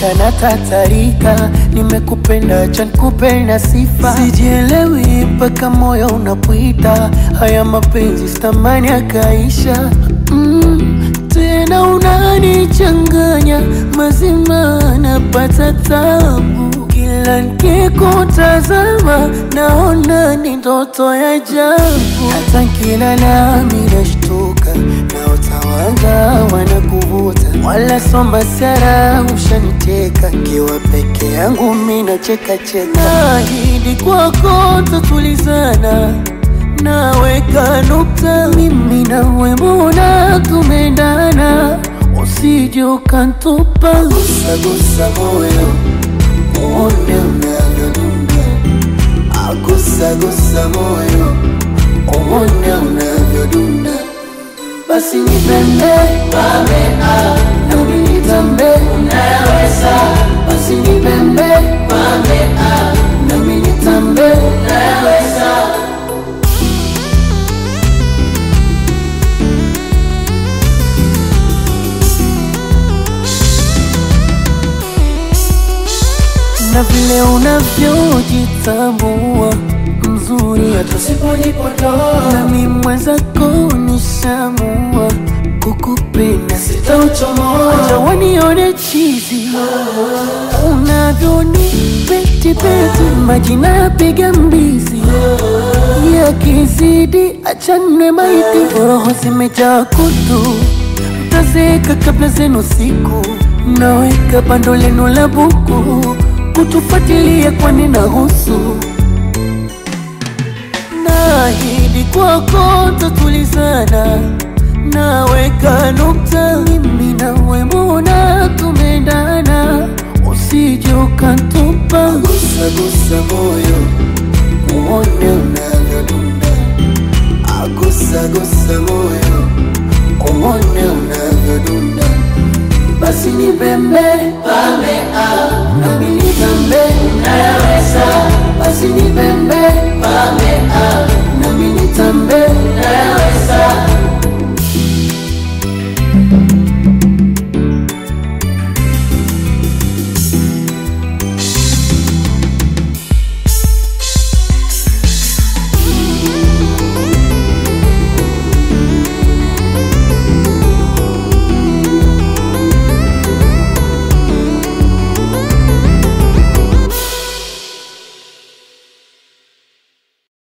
mpaka natatarika, nimekupenda acha nikupenda sifa, sijielewi mpaka moyo unapwita, haya mapenzi stamani akaisha mm, tena unanichanganya mazima, napata tabu kila nikikutazama, naona ni ndoto ya ajabu, hata nkilala minashtuka naota wanga wanakuvuta, wala somba sara ushaniteka, kiwa peke yangu mina cheka cheka, nahidi kwako tatulizana naweka nukta, mimi nawe mbona tumendana, usije ukantupa, gusagusa moyo uone unavyodunda, agusagusa moyo uone unavyodunda, basi nipende pame nami nitambe, unayaweza, basi nipende pame nami nitambe, unayaweza na vile unavyojitambua mzuri hata sipojipotoa, nami mwenzako nishamua kukupenda, sitauchomoa. Acha wanione chizi unavyoni peti peti, majina yapiga mbizi yakizidi, achanwe maiti, roho zimejaa kutu, mtazeka kabla zenu siku mnaweka bando lenu la buku kutufuatilia kwani nahusu nahidi kwako tatulizana naweka nukta mimi nawe mbona tumendana usije ukantupa gusagusa moyo uone unavyodunda agusagusa moyo uone unavyodunda basi ni pembe pame nami nitambe unayaweza